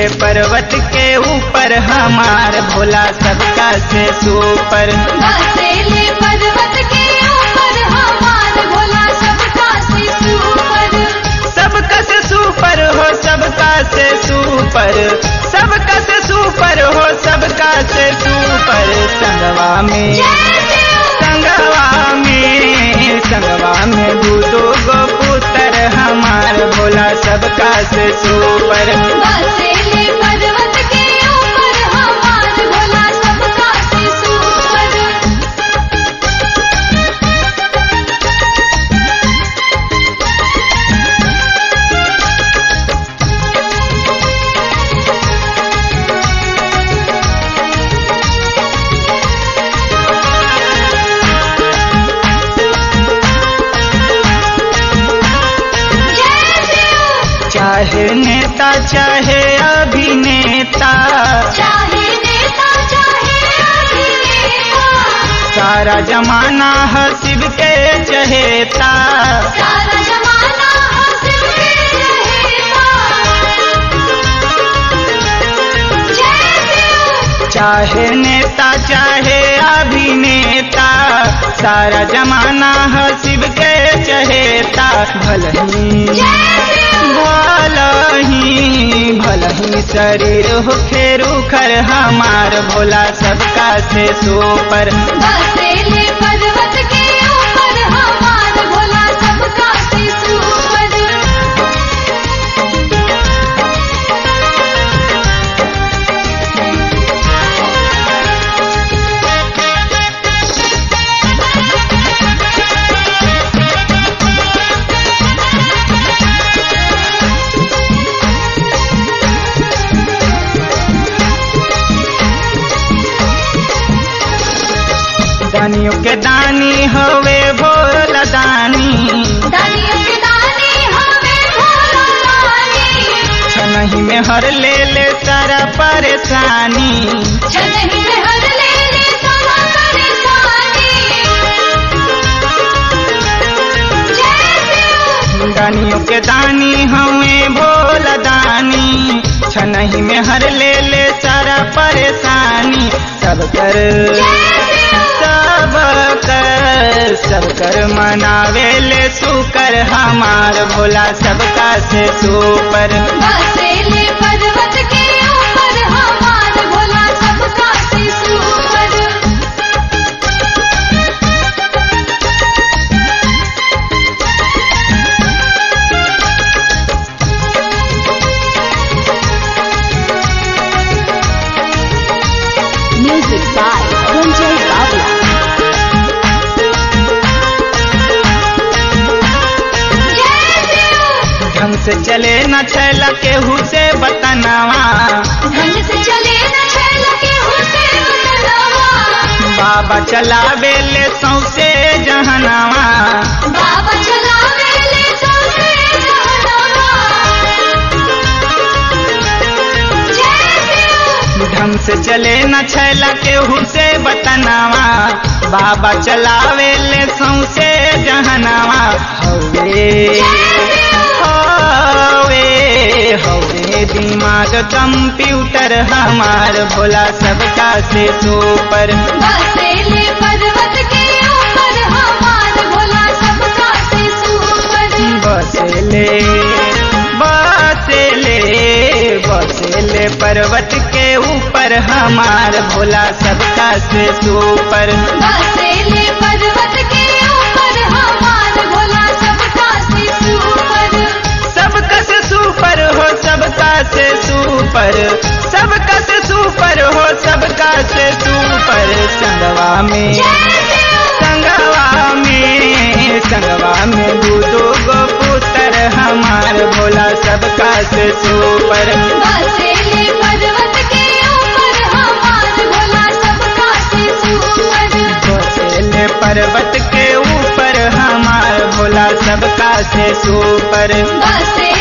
ले पर्वत के ऊपर हमार भोला सबका से सुपर बसेले पर्वत के ऊपर हमार भोला सबका से ऊपर सबका से सुपर हो सबका से सुपर सबका से सुपर हो सबका से सुपर संगवा में जय शिव संगवा में संगवा में दूधो गो पुत्र हमार भोला सबका से सुपर बसेले पर्वत के ऊपर हमार भोला सबका से ऊपर जय शिव चाहे नेता चाहे अभिनेता चाहे नेता चाहे अभिनेता सारा जमाना है शिव के चहेता सारा जमाना हासिल के रहेगा जय शिव चाहे नेता चाहे अभिनेता सारा जमाना है शिव के चहेता भलही जय शिव भलही भलही शरीर हो फेरू खर हमार भोला सबका से सोपर बसेले पर्वत के ऊपर हमार भोला सबका से ऊपर दानियों के दानी हवे भोला दानी दानियों के दानी हमें भोला रानी छनही में हर ले ले सारा परेशानी छनही में हर ले ले सारा परेशानी जय शिव दानियों के दानी हमें भोला दानी छनही में हर ले ले सारा परेशानी सब कर सब कर सब कर मनावे ले सुकर हमार भोला सबका से सुपर बसेले पर्वत के ऊपर हमार भोला सबका से ऊपर Music by Ranjay Bawla. जय शिव ढंग से चले न छैला केहू से बतनावा ढंग से चले न छैल के हुसे बदलावा बाबा चलावे ले सौसे जहनावा बाबा चलावे ले सौसे जहनावा जय शिव ढंग से चले न छैला केहू से बतनावा बाबा चलावे ले सौसे जहनावा हवे हवे हवे दिमाग कंप्यूटर हमार भोला सबका से सुपर बसेले पर्वत के ऊपर हमार भोला सबका से ऊपर बसले बसले बसले पर्वत के ऊपर हमार भोला सबका से सुपर बसेले पर्वत के ऊपर हमार भोला सबका से ऊपर सबका से सुपर हो सबका से सुपर सबका से सुपर हो सबका से सुपर संगवा में संगवा में संगवा में दूधो गो पुत्र हमार भोला सबका से सुपर बसेले पर्वत के ऊपर हमार भोला सबका से ऊपर बसेले पर्वत के ऊपर हमार भोला सबका से सुपर बसे